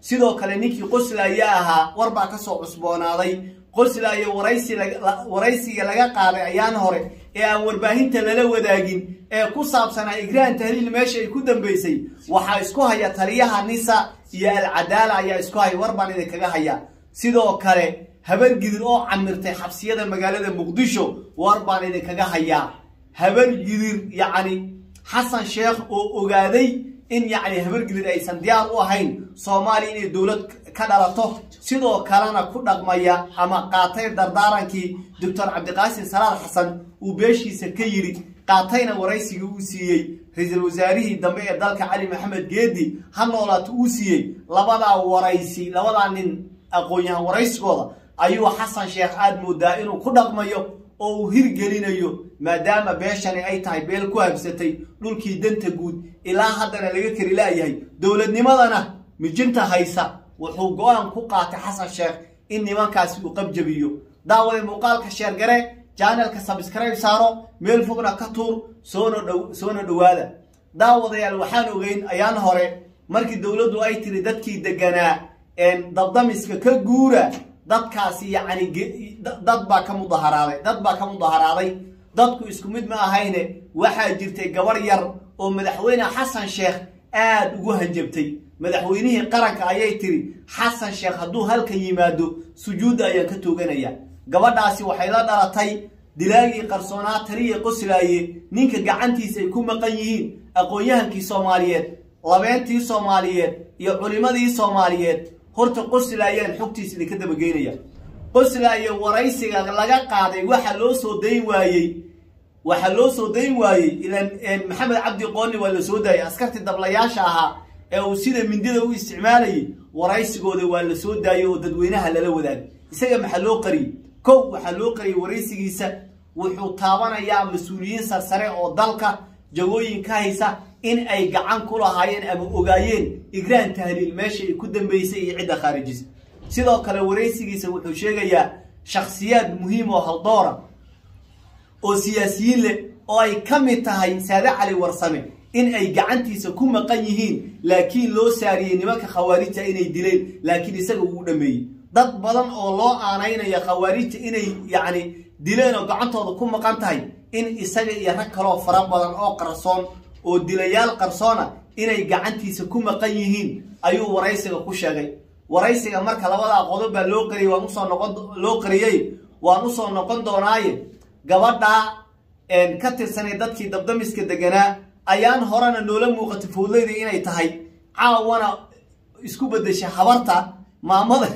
sidoo kale ninkii qoslaaye ahaa war baa kasoo cusboonaaday qoslaaye waraysiga laga qaaday ayaan hore ee aan warbaahinta lala wadaagin ee ku saabsanaa igraan tahliil meesha ay ku dambeysay waxaa isku haya taliyaha nisa iyo alcadaala ayaa isku haya war baan idinkaga haya sidoo kale habargidir oo camirtay xabsiyada magaalada muqdisho war baan idinkaga hayaa habargidir yacni xasan sheekh oo ogaaday in yacni habargidir aysan diyaar u ahayn soomaaliya inay dowlad ka dhalato sidoo kalena ku dhaqmaya ama qaatay dardaarankii doctor cabdiqaasim salaad xasan uu beeshiisa ka yidhi qaatayna waraysigii uu siiyey ra-iisul wasaarihii dambe ee dalka cali maxamed geedi ha noolaato uu siiyey labadaa waraysi labadaa nin aqoon-yahan waraysigooda ayuu xasan sheekh aad moodaa inuu ku dhaqmayo oo uu hirgelinayo maadaama beeshani ay tahay beel ku habsatay dhulkii danta guud ilaa haddana laga kari laayahay dowladnimadana mijinta haysa wuxuu go-aan ku qaatay xasan sheekh in nimankaasi uu qabjabiyo daawade muuqaalka sheergare janalka sabscribe saaro meel fogna ka tuur soona dhow soona dhowaada daawadayaal waxaan ogeyn ayaan hore markii dowladdu ay tiri dadkii deganaa dabdamiska ka guura dadkaasi yacni dad baa ka mudaharaaday dad baa ka mudaharaaday dadku isku mid ma ahayne waxaa jirtay gabarh yar oo madaxweyne xasan sheekh aada ugu hanjabtay madaxweynihii qaranka ayay tiri xasan sheekh hadduu halkan yimaado sujuudda ayaan ka tooganaya gabadhaasi waxay la dhalatay dilaagii qarsoonaa taliya qoslaaye ninka gacantiisa ay ku maqan yihiin aqoon-yahankii soomaaliyeed labeentii soomaaliyeed iyo culimadii soomaaliyeed horta qoslaayaan xogtiisa idinka dabageynaya qoslaaye waraysiga laga qaaday waxa loo soo dayn waayey waxaa loo soo dayn waayey ilan maxamed cabdi qooni waa la soo daayay askartii dablayaasha ahaa ee uu sida mindida u isticmaalayay waraysigooda waa la soo daayay oo dadweynaha lala wadaagay isaga maxaa loo qariyey kow waxaa loo qariyay waraysigiisa wuxuu taabanayaa mas-uuliyiin sarsare oo dalka jagooyin ka haysa in ay gacan ku lahaayeen ama ogaayeen igraan tahliil meesha ay ku dambeysay iyo cidda khaarijisa sidoo kale waraysigiisa wuxuu sheegayaa shakhsiyaad muhiim oo haldoora oo siyaasiyiin leh oo ay ka mid tahay saade cali warsame in ay gacantiisa ku maqan yihiin laakiin loo saariyey nimanka khawaarijta inay dileen laakiin isaga uu dhameeyey dad badan oo loo aanaynaya khawaarijta inay yacni dileen oo gacantooda ku maqan tahay in isaga iyo rag kaloo fara badan oo qarsoon oo dilayaal qarsoona inay gacantiisa ku maqan yihiin ayuu waraysiga ku sheegay waraysiga marka labadaa qodob baa loo qariyay waan usoo noqon loo qariyey waan usoo noqon doonaaye gabadhaa ka tirsanay dadkii dabdamiska deganaa ayaan horena noola muuqatay foodleyda inay tahay caawana isku bedeshay habarta maamada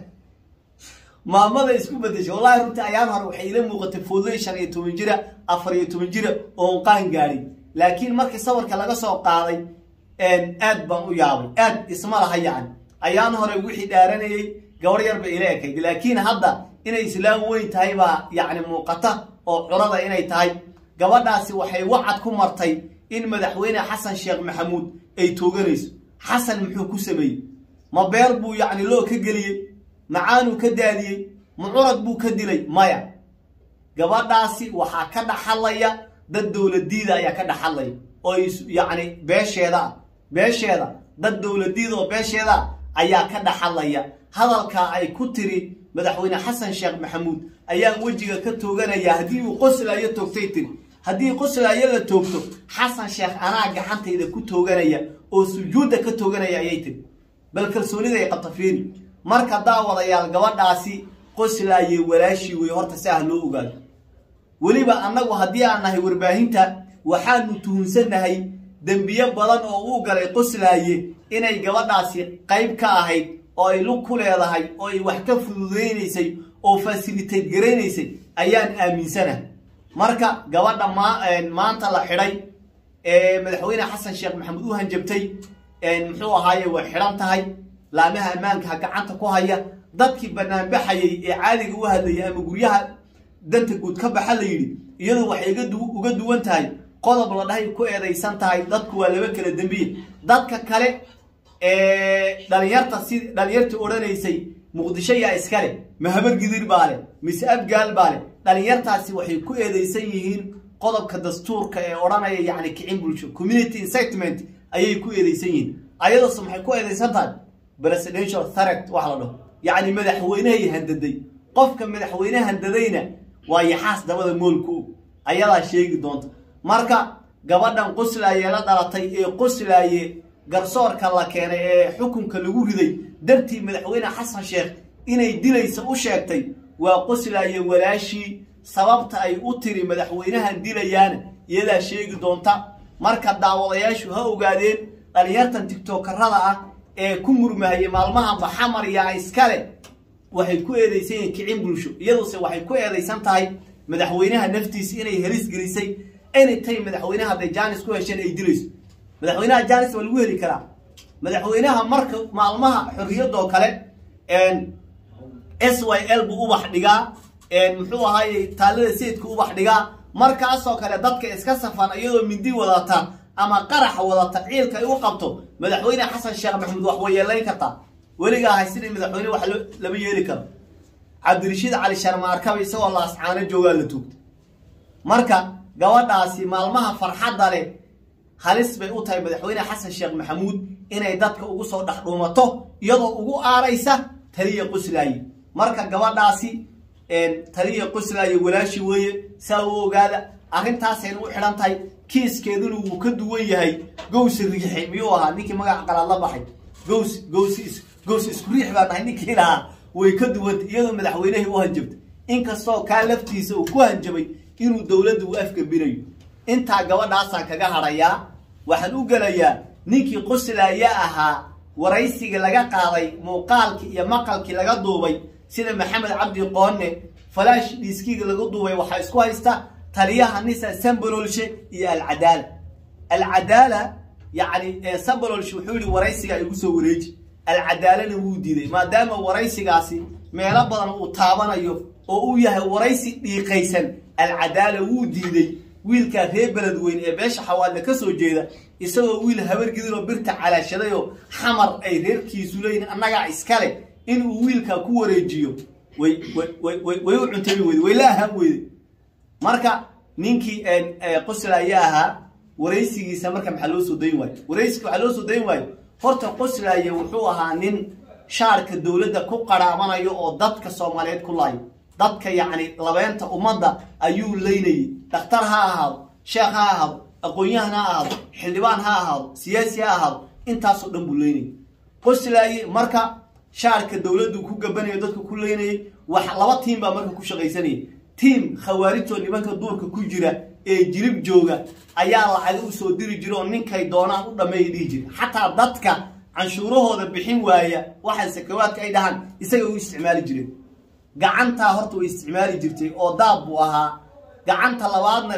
maamada isku bedeshay wallahi runtii ayaan hore waxay ila muuqatay foodley shan iyo toban jira afar iyo toban jira oon qaan gaadhin laakiin markii sawirka laga soo qaaday aad baan u yaabay aad isma laha yacni ayaan hore wixii dhaaranayay gabar yar bay ila ekayd laakiin hadda inay islaam weyn tahay baa yacni muuqata oo curada inay tahay gabadhaasi waxay wacad ku martay in madaxweyne xasan sheekh maxamuud ay tooganayso xasan muxuu ku sameeyey ma beer buu yacni loo ka geliyey macaanuu ka daadiyey ma curad buu ka dilay maya gabadhaasi waxaa ka dhaxalaya dad dowladiida ayaa ka dhaxalaya oo yacni beesheeda beesheeda dad dowladiida oo beesheeda ayaa ka dhaxalaya hadalkaa ay ku tiri madaxweyne xasan sheekh maxamuud ayaan wejiga ka tooganaya haddii uu qoslaayo toogtay tiri haddii qoslaayo la toogto xasan sheekh anaa gacantayda ku tooganaya oo sujuudda ka tooganaya ayay tiri bal kalsoonida ay qabta fiiri marka daawadayaal gabadhaasi qoslaaye walaashii wey horta si ah loo ogaado weliba annagu haddii aan nahay warbaahinta waxaanu tuhunsannahay dembiyo badan oo uu galay qoslaaye inay gabadhaasi qayb ka ahayd oo ay lug ku leedahay oo ay wax ka fududaynaysay oo fasilitayt garaynaysay ayaan aaminsanahay marka gabadha maanta la xidhay ee madaxweyne xasan sheekh maxamuud u hanjabtay muxuu ahaaye way xidhan tahay laamaha ammaanka gacanta ku haya dadkii banaanbaxayay ee caadiga u hadlayay ama guryaha danta guud ka baxa la yidhi iyadu waxay uga duwan tahay qodob la dhahay ku eedaysan tahay dadku waa laba kala dembiye dadka kale dhalinyarta si dhalinyartii odhanaysay muqdisho yaa iskale mahabar gidir baa leh mise abgaal baa leh dhalinyartaasi waxay ku eedeysan yihiin qodobka dastuurka ee odhanaya yacni kicin bulsho community incitement ayay ku eedeysan yihiin ayadoose maxay ku eedeysan tahay presidential threat wax la dhaho yacni madaxweynehay handaday qofka madaxweyne handadayna waa yaxaas dabada moolku ayadaa sheegi doonta marka gabadhan qoslaaye la dhalatay ee qoslaaye garsoorka la keenay ee xukunka lagu riday dartii madaxweyne xasan sheekh inay dilaysa u sheegtay waa qoslaaye walaashii sababta ay u tiri madaxweynahan dilayaana iyadaa sheegi doonta marka daawadayaashu ha ogaadeen dhalinyartan tigtokarada ah ee ku murmahaya maalmaha maxamar yaa iskale waxay ku eedaysan yihiin kicin bulsho iyaduse waxay ku eedaysan tahay madaxweynaha naftiisa inay helis gelisay anytime madaxweynaha hadday jaanis ku hesheen ay dilayso madaxweynaha jaanis waa lagu heli karaa madaxweynaha marka maalmaha xorriyadoo kale s y l buu ubax dhigaa muxuu ahaaye taalada sayidka ubax dhigaa markaasoo kale dadka iska safan iyadoo mindi wadata ama qarax wadata ciilka ay u qabto madaxweyne xasan sheekh maxamuud wax way yeelayn kartaa weligaa ahay sidii madaxweyne wax lama yeeli karo cabdirashiid cali sharmaarkaba isagoo laascaano joogaa la tuugta marka gabadhaasi maalmaha farxadda leh halis bay u tahay madaxweyne xasan sheekh maxamuud inay dadka ugu soo dhex dhuumato iyadoo ugu aaraysa taliya qoslaaye marka gabadhaasi taliya qoslaaye walaashi weeye saa u ogaada arrintaasayna u xidhan tahay kiiskeeduna wuu ka duwan yahay gowsi riixi miyuu ahaa ninkii magaca qalaad la baxay gows gows gows isku riix baa dhahay ninkii lahaa way ka duwantay iyadoo madaxweynehii u hanjabtay inkastoo kaa laftiisa uu ku hanjabay inuu dowladda u afgabinayo intaa gabadhaasaan kaga hadhayaa waxaan u gelayaa ninkii qoslaaye ahaa waraysiga laga qaaday muuqaalkii iyo maqalkii laga duubay sida maxamed cabdi qoone falaash dhiiskiga laga duubay waxaa isku haysta taliyaha nisa sambalolshe iyo alcadaala alcadaala yacni sambalolshe wuxuu yihi waraysiga igu soo wareeji alcadaalana wuu diiday maadaama waraysigaasi meelo badan uu taabanayo oo uu yahay waraysi dhiiqaysan alcadaala wuu diiday wiilkaa reer beledweyn ee beesha xawaadle ka soo jeeda isagoo wiil habargidinoo birta calaashadayoo xamar ay reerkiisu leeyihin annagaa iskale inuu wiilkaa ku wareejiyo way way u cuntami weyde way la ahaan weyde marka ninkii qoslaaye ahaa waraysigiisa marka maxaa loo soo dayn waayo waraysiga waxaa loo soo dayn waayo horta qoslaaye wuxuu ahaa nin shaarka dowladda ku qaraabanayo oo dadka soomaaliyeed ku laayo dadka yacni labeenta ummadda ayuu leynayay dhakhtar ha ahaado sheekh ha ahaado aqoon-yahan ha ahaado xildhibaan ha ahaado siyaasi ha ahaado intaasoo dhan buu leynayay qoslaaye marka shaarka dowladdu ku gabanayo dadka ku leynayay wax laba tiim baa marka ku shaqaysanayay tiim khawaarijoo nimanka duurka ku jira ee jirib jooga ayaa lacaga u soo diri jira oo ninkay doonaan u dhammeeya dhihi jira xataa dadka canshuurahooda bixin waaya waxa sakawaadka ay dhahaan isaga u isticmaali jireen gacantaa horta way isticmaali jirtay oo daab buu ahaa gacanta labaadna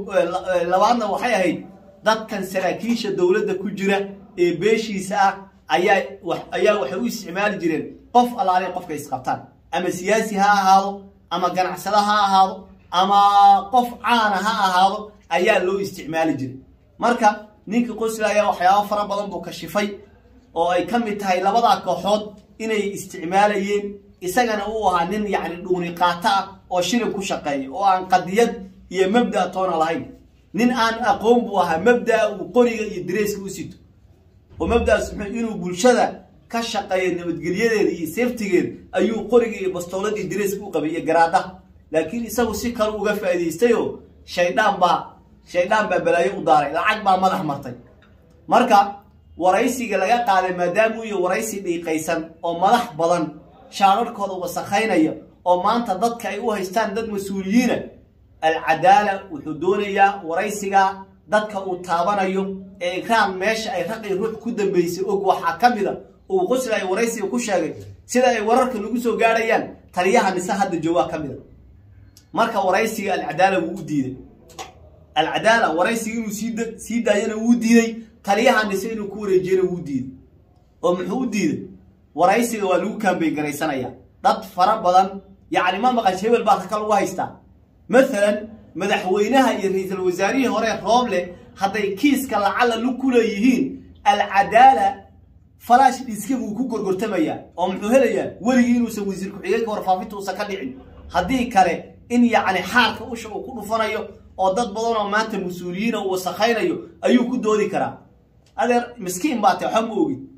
labaadna waxay ahayd dadkan saraakiisha dowladda ku jira ee beeshiisa ah ayaa ayaa waxay u isticmaali jireen qof allaale qofka isqabtaan ama siyaasi ha ahaado ama ganacsado ha ahaado ama qof caana ha ahaado ayaa loo isticmaali jiray marka ninkii qoslaya waxyaabo fara badan buu kashifay oo ay ka mid tahay labadaa kooxood inay isticmaalayeen isagana uu ahaa nin yacni dhuuni qaato ah oo shilin ku shaqeeya oo aan qadiyad iyo mabda toona lahayn nin aan aqoon buu ahaa mabdaa uu qoriga iyo dareyska u sito oo mabdaas muxuu inuu bulshada ka shaqeeyo nabadgelyadeeda iyo seeftigeeda ayuu qoriga iyo bastooladii dareyska u qabay iyo garaadaha laakiin isagu si kale uga faa'idaystayoo shaydaan baa shaydaan baa balaayo u daaray lacag baa madax martay marka waraysiga laga qaaday maadaamuu iyo waraysi dhiiqaysan oo madax badan shaararkooda wasakhaynaya oo maanta dadka ay u haystaan dad mas-uuliyiina alcadaala wuxuu doonayaa waraysiga dadka uu taabanayo ee ikraan meesha ay raqi ruux ku dambaysay og waxaa ka mida uu qoslaya waraysiga ku sheegay sida ay wararka nagu soo gaadhayaan taliyaha nise hadda joogaa ka mida marka waraysiga alcadaala wuu u diiday alcadaala waraysiga inuu sii sii daayana wuu diiday taliyaha nise inuu ku wareejiyana wuu diiday oo muxuu u diiday waraysiga waa lagu kaambay garaysanaya dad fara badan yacni ma maqasho hebel baa raka lagu haystaa maalan madaxweynaha iyo ra-iisul wasaarihii hore rooble hadday kiiska lacala lu ku leeyihiin alcadaala falaash dhiiska buu ku gorgortamayaa oo muxuu helayaa weligii inuusan wasiir ku-xigeenka warfaafinta uusan ka dhicin haddii kale in yacni xaarka usha uu ku dhufanayo oo dad badan oo maanta mas-uuliyiina uu wasakhaynayo ayuu ku doodi karaa adeer miskiin baa tae waxba ma ogid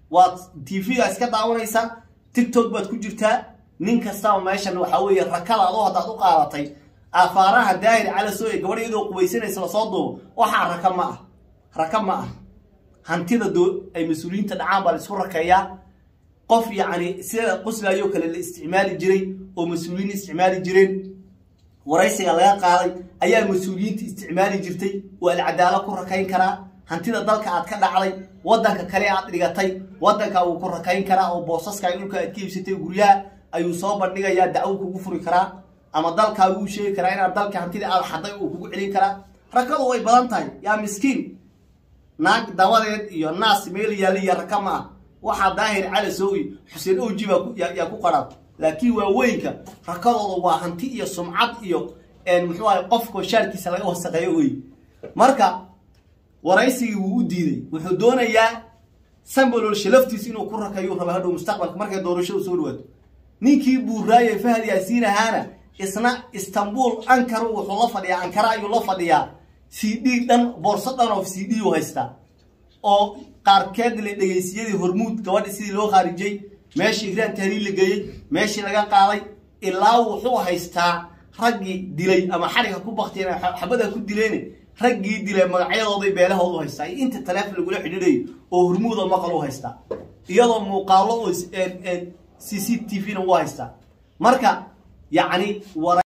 waad tv-ga iska daawanaysaa tictok baad ku jirtaa nin kastaba meeshan waxaa weeye rakada adoo haddaad u qaadatay afaaraha daahir calaso ee gabadh iyadoo qubaysanaysa lasoo duubo waxaa raka ma ah raka ma ah hantida doo ay mas-uuliyiinta dhacaan baa la isku rakeeyaa qof yacni sida qoslaayoo kale la isticmaali jiray oo mas-uuliyiin isticmaali jireen waraysiga laga qaaday ayaa mas-uuliyiinta isticmaali jirtay waa alcadaalo ku rakayn karaa hantida dalka aad ka dhacday wadanka kale aad dhigatay wadanka wuu ku rakayn karaa oo boosaska dhulka aad ka iibsatay guryaha ayuu soo bandhigayaa dacwo kugu furi karaa ama dalkaagu u sheegi karaa inaad dalka hantida aad xaday uu kugu celin karaa rakadu way badan tahay yaa miskiin naag dabadeed iyo naas meel yaalla iyo raka ma ah waxaa daahir cali soogi xuseen oji baa yaa ku qarab laakiin waaweynka rakadooda waa hanti iyo sumcad iyo muxuu ahay qofka shaarkiisa laga wasaqeeyo wey marka waraysigii wuu u diiday wuxuu doonayaa sambalolshe laftiisa inuu ku rakayo raba hadhow mustaqbalka markay doorashadu soo dhawaato ninkii buuraaye fahad yaasiin ahaana isna istanbul ankara wuxuu la fadhiyaa ankara ayuu la fadhiyaa c d dhan boorso dhan oo c d u haystaa oo qaarkeed la dhegaysiyadii hormuud gabadhi sidii loo khaarijiyey meeshii igraan tahliil la geeyey meeshii laga qaaday ilaa wuxuu haystaa raggii dilay ama xariga ku baktiyeen xabada ku dileen raggii dilay magacyadooday beelahoodu haystaa iyo inta taleefon lagula xidhiidhayo oo hormuuda maqal u haystaa iyadoo muuqaalo oo c c t v na u haystaa marka yacni